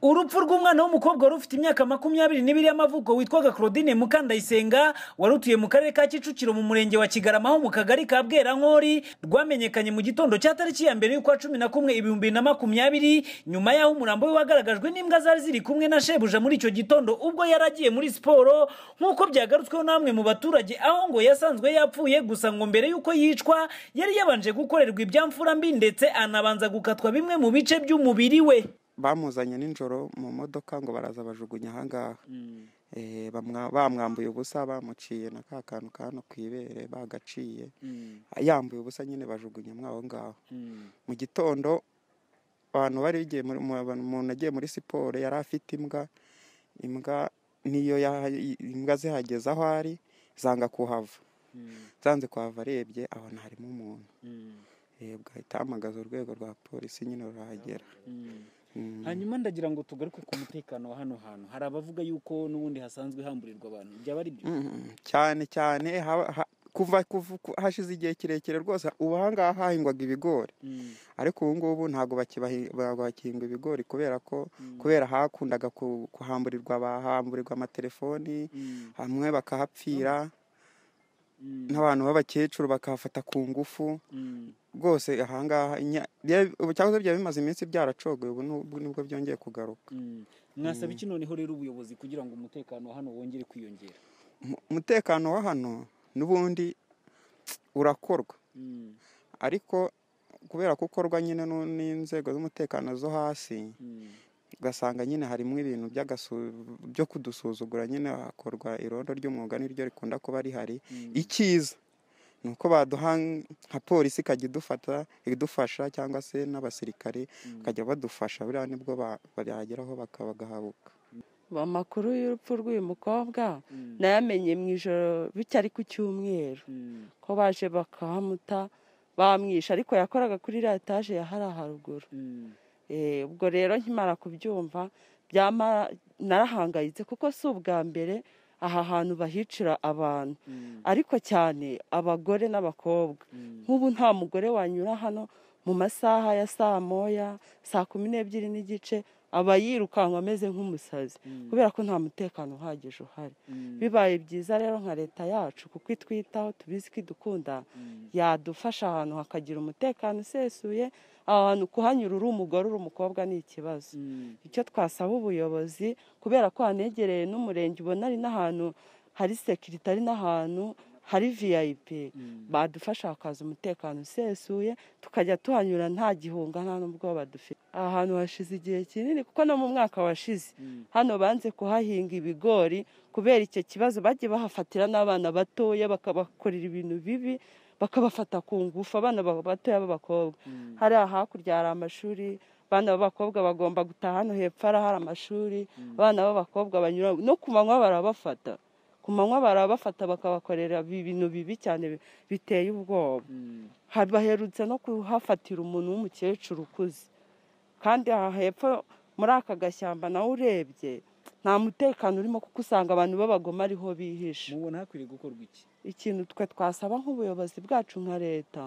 urupfu rw'umwana w'umukobwa wari ufite imyaka makumyabiri n'ibiri y'amavuko witwaga claudine mukandayisenga wari utuye mu karere ka kicukiro mu murenge wa kigarama ho mu kagari ka bwerankori rwamenyekanye mu gitondo cya tariki ya mbere y'ukwa cumi na kumwe ibihumbi na makumyabiri nyuma y'aho umurambo we wagaragajwe n'imbwa zari ziri kumwe na shebuja muri icyo gitondo ubwo yari agiye muri siporo nk'uko byagarutsweho n'amwe mu baturage aho ngo yasanzwe yapfuye gusa ngo mbere y'uko yicwa yari yabanje gukorerwa ibyamfura mbi ndetse anabanza gukatwa bimwe mu bice by'umubiri we bamuzanye nijoro mu modoka ngo baraza bajugunya ahangaha Eh, bamwa- bamwambuye ubusa bamuciye na ka kantu ka hano ku ibere bagaciye yambuye ubusa nyine bajugunya mwa aho ngaho mu gitondo abantu bari bagiye muri- mu- abantu- umuntu agiye muri siporo yari afite imbwa imbwa niyo yaha- imbwa zihageze aho ari zanga kuhava zanze kuhava arebye abona harimo umuntu Eh, bwahita ahamagaza urwego rwa polisi nyine rurahagera Mm. hanyuma ndagira ngo tugaruke ku mutekano wa hano hantu hari abavuga yuko n'ubundi hasanzwe hamburirwa abantu byaba ari byo Mm, cyane cyane haba- ha- kuva kuva- ku- hashize igihe kirekire rwose ubu ahangaha hahingwaga ibigori ariko ubu ngubu ntabwo bakibahi- ba- bakihinga ibigori kubera ko kubera hakundaga ku- kuhamburirwa bahamburirwa amatelefoni hamwe bakahapfira n'abantu b'abakecuru bakahafata ku ngufu rwose ahangaha inya- bya- ubu cyahoze byaba bimaze iminsi byaracogoye ubu ni- ubu nibwo byongeye kugaruka mwasaba iki noneho rero ubuyobozi kugira ngo umutekano wa hano wongere kwiyongera Mu- umutekano wa hano n'ubundi urakorwa ariko kubera ko ukorwa nyine nu- n'inzego z'umutekano zo hasi ugasanga nyine harimo ibintu by'agasu- byo kudusuzugura nyine hakorwa irondo ry'umwuga niryo rikunda kuba rihari icyiza ni uko baduha nka polisi ikajya idufata idufasha cyangwa se n'abasirikare bakajya badufasha buriya nibwo ba- bageraho baka- bagahabuka amakuru y'urupfu rw'uyu mukobwa nayamenye mu ijoro bitari ku cyumweru ko baje bakamuta bamwisha ariko yakoraga kuri iriya etaje ya hariya haruguru Eh, ubwo rero nkimara kubyumva byamara narahangayitse kuko si ubwa mbere aha hantu bahicira abantu ariko cyane abagore n'abakobwa nk'ubu nta mugore wanyura hano mu masaha ya saa moya saa kumi n'ebyiri n'igice aba yirukanka ameze nk'umusazi kubera ko nta mutekano uhagije uhari bibaye byiza rero nka leta yacu kuko itwitaho tubizi ko idukunda yadufasha ahantu hakagira umutekano usesuye aho hantu kuhanyura uri umugore uri umukobwa ni ikibazo icyo twasaba ubuyobozi kubera ko hanegereye n'umurenge ubona ari n'ahantu hari sekirite ari n'ahantu hari viyayipi badufasha hakaza umutekano usesuye tukajya tuhanyura nta gihunga nta n'ubwoba dufite aha hantu hashize igihe kinini kuko no mu mwaka washize hano banze kuhahinga ibigori kubera icyo kibazo bagiye bahafatira n'abana batoya bakabakorera ibintu bibi bakabafata ku ngufu abana ba- batoya b'abakobwa hariya hakurya hari amashuri abana b'abakobwa bagomba gutaha hano hepfo hariya hari amashuri abana b'abakobwa banyura no ku manywa barabafata ku manywa barabafata bakabakorera ibintu bibi cyane bi- biteye ubwoba Hari- baherutse no kuhafatira umuntu w'umukecuru ukuze kandi aha hepfo muri aka gashyamba nawe urebye nta mutekano urimo kuko usanga abantu b'abagome ariho bihishe mubona hakwiriye gukorwa iki ikintu twe twasaba nk'ubuyobozi bwacu nka leta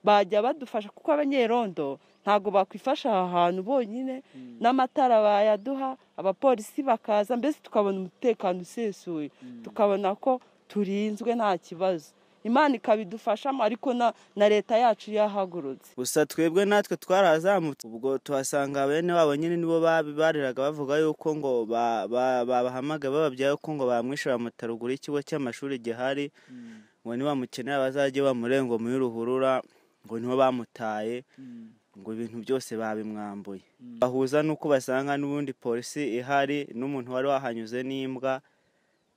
bajya badufasha kuko abanyerondo ntabwo bakwifasha aha hantu bonyine n'amatara bayaduha abapolisi bakaza mbese tukabona umutekano usesuye tukabona ko turinzwe nta kibazo imana ikabidufashamo ariko na- na leta yacu yahagurutse gusa twebwe natwe twarazamutse ubwo tuhasanga bene wabo nyine nibo babi- bariraga bavuga yuko ngo ba- ba- babahamagaye bababyaye ko ngo bamwishe bamuta ruguru y'ikigo cy'amashuri gihari ngo nibamukenera bazajye bamurenge ngo muri ruhurura ngo nibo bamutaye ngo ibintu byose babimwambuye bahuza n'uko basanga n'ubundi polisi ihari n'umuntu wari wahanyuze n'imbwa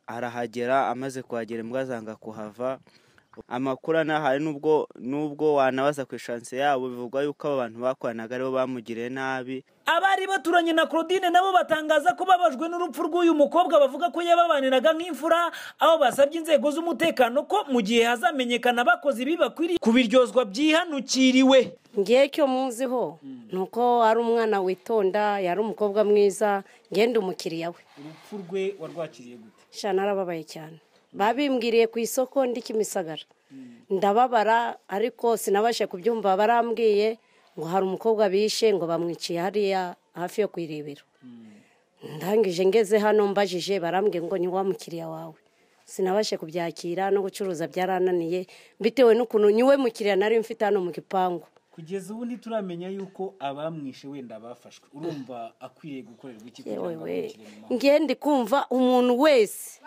arahagera amaze kuhagera imbwa zanga kuhava amakuru anahari n'ubwo n'ubwo wanabaza ku ishansi yabo bivugwa yuko abo bantu bakoranaga aribo bamugiriye nabi abari baturanye na claudine nabo batangaza ko babajwe n'urupfu rw'uyu mukobwa bavuga ko yababaniraga nk'imfura aho basabye inzego z'umutekano ko mu gihe hazamenyekana abakoze ibi bakwiriye kubiryozwa byihanukiriwe ngewe icyo muziho ni uko ari umwana witonda yari umukobwa mwiza ngende umukiriya we urupfu rwe warwakiriye gute shana narababaye cyane babimbwiriye ku isoko ndi kimisagara ndababara ariko sinabashe kubyumva barambwiye ngo hari umukobwa bishe ngo bamwiciye hariya hafi yo kuyirebera ndangije ngeze hano mbajije barambwiye ngo ni wa mukiriya wawe sinabashe kubyakira no gucuruza byarananiye bitewe n'ukuntu niwe mukiriya nari mfite hano mu gipangu kugeza ubu ntituramenya yuko abamwishe wenda bafashwe urumva akwiriye gukorerwa iki kugira ngo yewe amukire mu mahoro? ngende kumva umuntu wese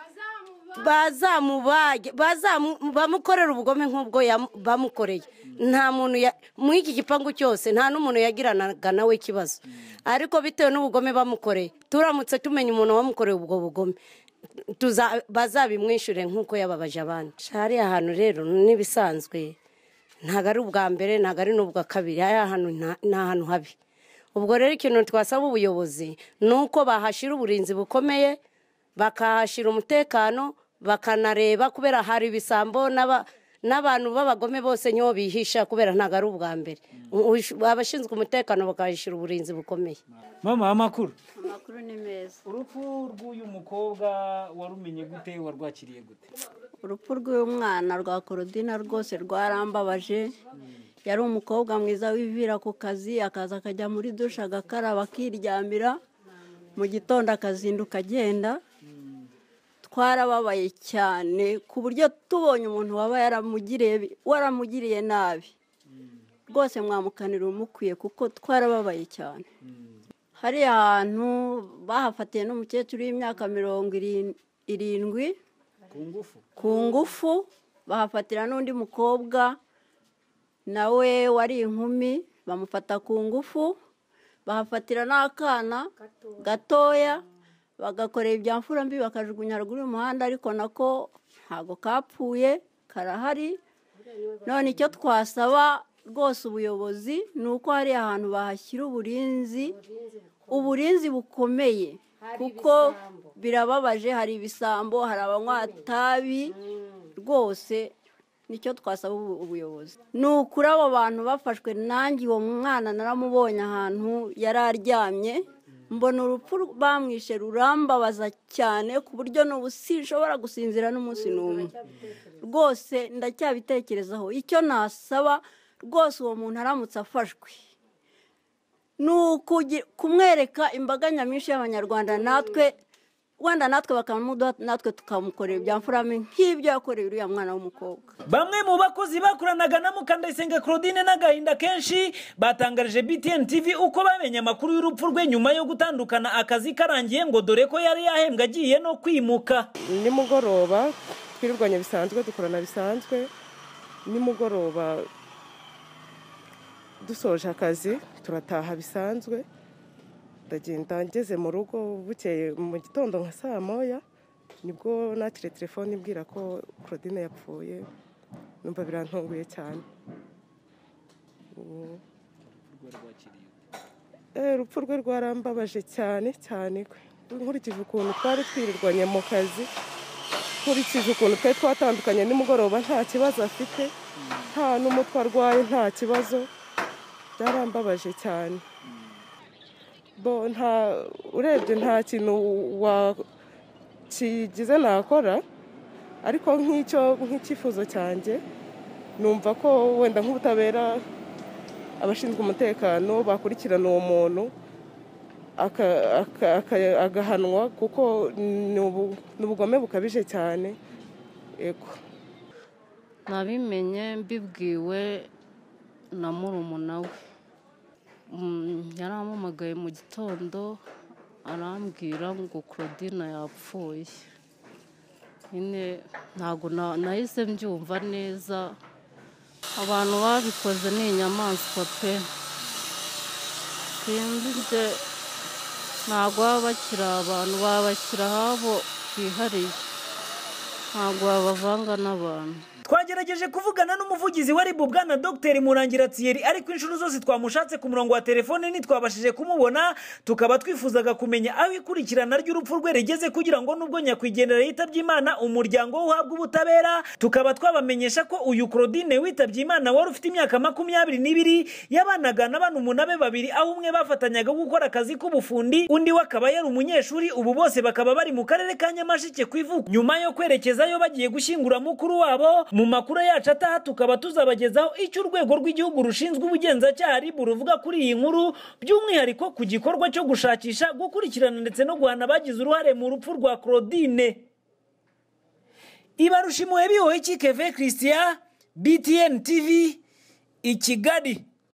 bazamubage bazamu- bamukorera ubugome nk'ubwo yam- bamukoreye nta muntu ya- mu iki gipangu cyose nta n'umuntu yagiranaga nawe ikibazo ariko bitewe n'ubugome bamukoreye turamutse tumenya umuntu wamukoreye ubwo bugome tuza- bazabimwishyure nk'uko yababaje abandi hariya hantu rero n'ibisanzwe ntabwo ari ubwa mbere ntabwo ari n'ubwa kabiri hariya hantu nta- ni ahantu habi ubwo rero ikintu twasaba ubuyobozi ni uko bahashyira uburinzi bukomeye bakahashyira umutekano bakanareba kubera hari ibisambo n'aba- n'abantu b'abagome bose nibo bihisha kubera ntabwo ari ubwa mbere Ush- abashinzwe umutekano bakahashyira uburinzi bukomeye mama amakuru amakuru ni meza urupfu rw'uyu mukobwa warumenye gute warwakiriye gute urupfu rw'umwana rwa korodina rwose rwarambabaje yari umukobwa mwiza wivira ku kazi akaza akajya muri dushe agakaraba akiryamira mu gitondo akazinduka agenda twarababaye cyane ku buryo tubonye umuntu waba yaramugiriye waramugiriye nabi rwose mwamukanira umukwiye kuko twarababaye cyane hari ahantu bahafatiye n'umukecuru w'imyaka mirongo irin- irindwi ku ngufu ku ngufu bahafatira n'undi mukobwa nawe wari inkumi bamufata ku ngufu bahafatira n'akana gatoya bagakorera ibya mfura mbi bakajugunya haruguru y'umuhanda ariko nako ntago kapfuye karahari none icyo twasaba rwose ubuyobozi ni uko hari ahantu bahashyira uburinzi uburinzi bukomeye kuko birababaje hari ibisambo hari abanywa itabi rwose nicyo twasaba ubu- ubuyobozi ni ukuri abo bantu bafashwe nanjye uwo mwana naramubonye ahantu yari aryamye mbona urupfu bamwishe rurambabaza cyane ku buryo n'ubu sinshobora gusinzira n'umunsi n'umwe rwose ndacyabitekerezaho icyo nasaba rwose uwo muntu aramutse afashwe ni ukugi- kumwereka imbaga nyamwinshi y'abanyarwanda natwe wenda natwe bakamuduha natwe tukamukorera ibya mfurame nk'ibyo yakorewe uriya mwana w'umukobwa bamwe mu bakozi bakoranaga na mukandayisenga claudine n'agahinda kenshi batangarije btn tv uko bamenye amakuru y'urupfu rwe nyuma yo gutandukana akazi karangiye ngo dore ko yari yahembwa agiye no kwimuka nimugoroba twirwanya bisanzwe dukorana bisanzwe nimugoroba dusoje akazi turataha bisanzwe ndagenda ngeze mu rugo bukeye mu gitondo nka saa moya nibwo nakire telefone ibwira ko claudine yapfuye numva birantunguye cyane Ubu- Eh, urupfu rwe rwarambabaje cyane cyane nkurikije ukuntu twari twirirwanye mu kazi nkurikije ukuntu twari twatandukanye nimugoroba nta kibazo afite nta n'umutwe arwaye nta kibazo byarambabaje cyane bo nta urebye nta kintu wakigize nakora ariko nk'icyo nk'icyifuzo cyanjye numva ko wenda nk'ubutabera abashinzwe umutekano bakurikirana uwo muntu aka- aka- aka- agahanwa kuko ni ubu- ni ubugome bukabije cyane yego nabimenye mbibwiwe na murumuna we Mm, yarampamagaye mu gitondo arambwira ngo claudine yapfuye nyine ntabwo na- nahise mbyumva neza abantu babikoze ni inyamaswa pe sinzi ntabwo baba bakiri abantu babashyira ahabo bihariye ntabwo babavanga n'abantu twagerageje kuvugana n'umuvugizi wa ribu bwana dogiteri murangira thierry ariko inshuro zose twamushatse ku murongo wa telefone ntitwabashije kumubona tukaba twifuzaga kumenya aho ikurikirana ry'urupfu rwe rigeze kugira ngo nubwo nyakwigendera yitabye imana umuryango we uhabwe ubutabera tukaba twabamenyesha ko uyu claudine witabye imana wari ufite imyaka makumyabiri n'ibiri yabanaga n'abantu umunani babiri aho umwe bafatanyaga gukora akazi k'ubufundi undi we akaba yari umunyeshuri ubu bose bakaba bari mu karere ka nyamashike ku ivuko nyuma yo kwerekeza kubagezayo bagiye gushyingura mukuru wabo mu makuru yacu ataha tukaba tuzabagezaho icyo urwego rw'igihugu rushinzwe ubugenzacyaha ribu ruvuga kuri iyi nkuru by'umwihariko ku gikorwa cyo gushakisha gukurikirana ndetse no guhana abagize uruhare mu rupfu rwa claudine ibarusha imuhe bihoho ikikeve christian btn tv i kigali